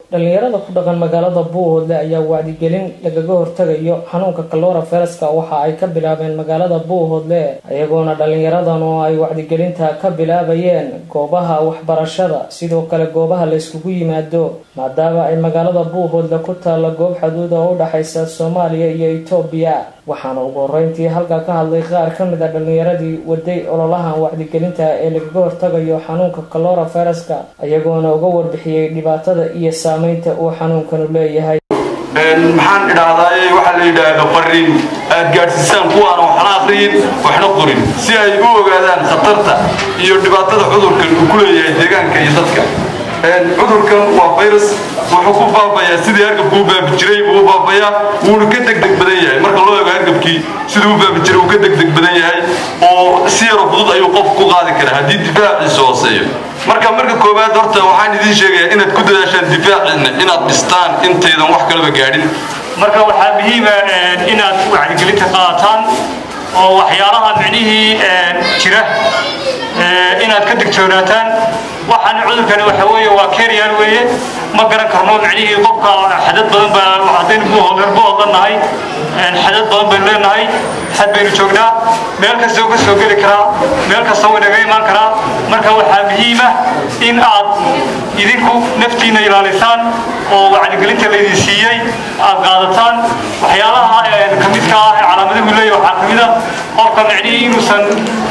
dhalinyarada ku dhaqan magaalada buuhoodle ayaa wacdigelin lagaga hortagayo xanuunka kalora fereska waxa ay ka bilaabeen magaalada buuhoodle iyagoona dhalinyaradan oo ay wacdigelinta ka bilaabayeen goobaha waxbarashada sidoo kale goobaha la yskugu yimaado maadaama ay magaalada buuhoodle ku taalla goob xaduud oo u dhexaysa soomaaliya iyo etoobiya waxaana ugu horeyntii halkaa ka hadlay qaar ka mid a dhalinyaradii waday ololahan wacdigelinta ee lagaga hortagayo xanuunka kalora fereska iyagoona uga warbixiyey dhibaatada iyo saameynta uu xanuunkanu leeyahay maxaan idhaahdaay waxaa la yidhaahdo qarin aad gaadhsiisaan kuwaana waxna aqriyin waxna qorin si ay u ogaadaan khatarta iyo dhibaatada cudurkan uu ku leeyahay deegaanka iyo dadka cudurkan waa virus wuxuu ku baabayaa sidii hargabku u baabi jiray buu u baabayaa wuuna ka degdeg badan yahay marka loo eego hargabkii siduu u baabi jiray uu ka degdeg badan yahay oo si yaro fudud ayuu qofku ku qaadi karaa haddii difaaciisa hooseeyo marka marka koowaad horta waxaan idiin sheegayaa inaad ku dadaashaan difaaciinna inaad dhistaan intaydan wax kalaba gaadhin marka waxaa muhiima inaad wacdigelinta qaadataan oo waxyaalaha micnihii jira inaad ka digtoonaataan waxaan cudurkani waxa weeye waa keryaan weeye ma garan karno micnihii qofka xadad badan baa haddaynu buuhoodleer buuhoodla nahay xadad badan baynu leenahay xad baynu joognaa meel kasta ka soo geli karaa meel kasta way naga imaan karaa marka waxaa muhiima in aad idinku naftiinna ilaalisaan oo wacdigelinta laydin siiyey aad qaadataan waxyaalaha ka midka ah ee calaamadahu leeyahy waxaa ka mid a qofka micnihii inuusan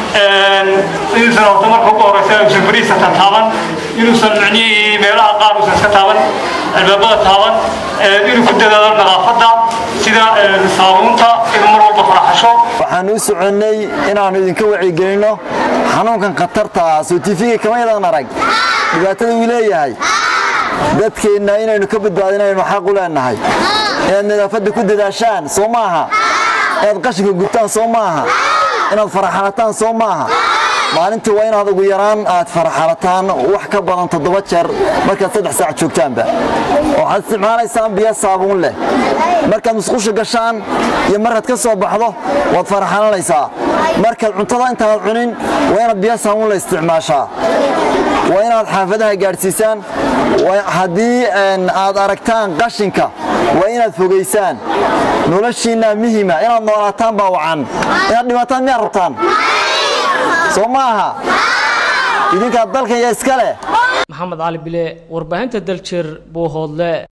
inuusan horta marka ugu horeysa uusan fariisa taaban inuusan micnihii meelaha qaar uusan iska taaban albaabada taaban inuu ku dadaalo nadaafadda sida saabuunta inuu mar walba faraxasho waxaan u soconnay inaannu idinka wacyigelinno xanuunkan khatarta ah soo tiifiga kama yadan arag dhibaatada uu leeyahay dadkeenna inaynu ka badbaadinaynu xaq u leennahay inaad nadaafadda ku dadaashaan soo maaha inaad qashinka gubtaan soo maaha inaad faraxalataan soo maaha maalintii waa inaad ugu yaraan aad faraxalataan wax ka badan toddoba jeer markaad saddex saac joogtaanba waxaad isticmaalaysaan biyo saabuun leh markaad musqusha gashaan iyo markaad ka soo baxdo waad faraxalanaysaa markaad cuntada intaad cunin waa inaad biyo saabuun la isticmaashaa waa inaad xaafadaha gaadhsiisaan haddii aad aragtaan qashinka waa inaad fogaysaan noloshiinna muhima inaad noolaataan baa wacan inaad dhimaataan miyaad rabtaan soo maaha idinkaa dalkan yaa iska leh maxamed cali bile warbaahinta daljir buuhoodle